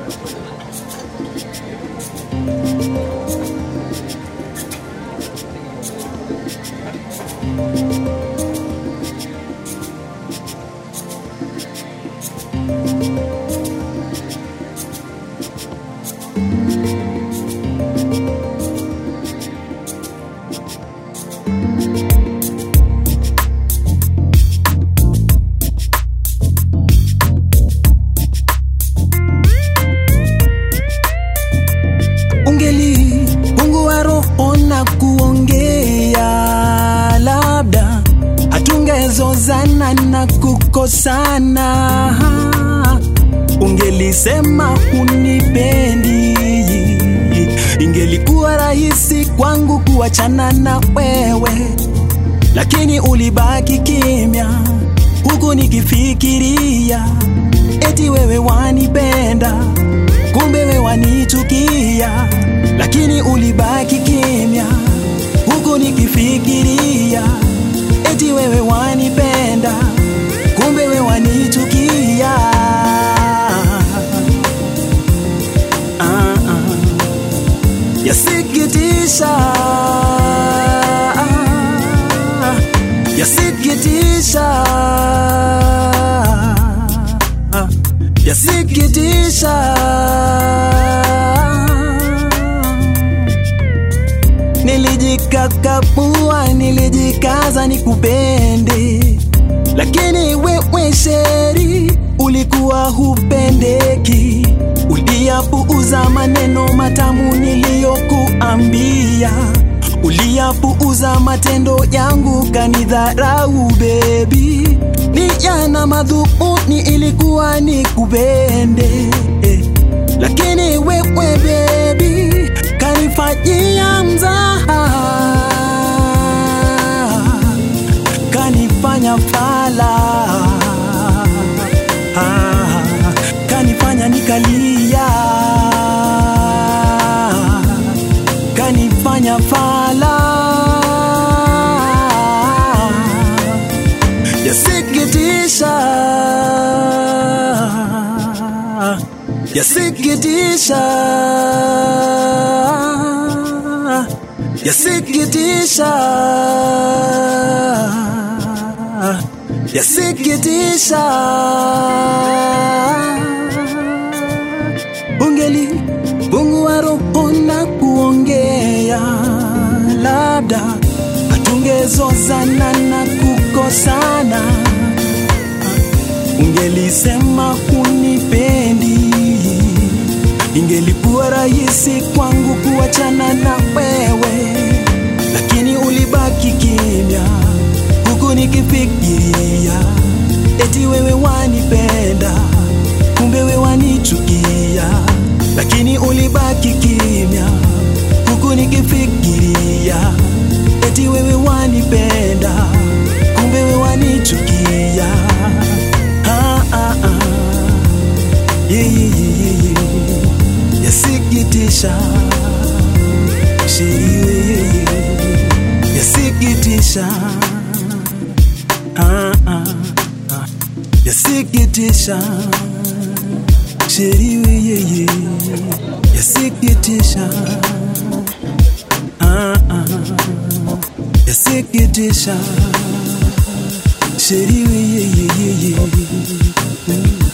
ungeli Mungu wa roho na kuongea, labda hatungezozana na kukosana. Ungelisema hunipendi, ingelikuwa rahisi kwangu kuachana na wewe, lakini ulibaki kimya, huku nikifikiria eti wewe wanipenda kumbe wewe wanichukia, lakini ulibaki kimya, huku nikifikiria eti wewe wanipenda, kumbe wewe wanichukia. Ah, ah. Yasikitisha, yasikitisha, yasikitisha. Nilijikakapua, nilijikaza nikupende, lakini wewe sheri ulikuwa hupendeki. Uliyapuuza maneno matamu niliyokuambia, uliyapuuza matendo yangu, kanidharau bebi. Nia na madhumuni ilikuwa nikupende, eh, lakini wewe bebi kanifanyia mzaha, kanifanya fala, ah, kanifanya nikalia, kanifanya fala. Yasikitisha, yasikitisha, yasikitisha, yasikitisha. Ungeli Mungu wa roho na kuongea, labda hatungezozana na kukosana. Ungelisema hunipendi, ingelikuwa rahisi kwangu kuachana na wewe, lakini ulibaki kimya, huku nikifikiria eti wewe wanipenda, kumbe wewe wanichukia, lakini ulibaki kimya, huku nikifikiria eti wewe wanipenda, kumbe wewe wanichukia. Ah, ah, ah. Yeah, yeah, yeah, yeah, yeah. Yasikitisha shiri, yeah, yeah, yeah. yasikitisha ah, ah, ah. yasikitisha shiri, yeah, yeah. yasikitisha ah, ah. yasikitisha sheri, yeah, yeah, yeah, yeah.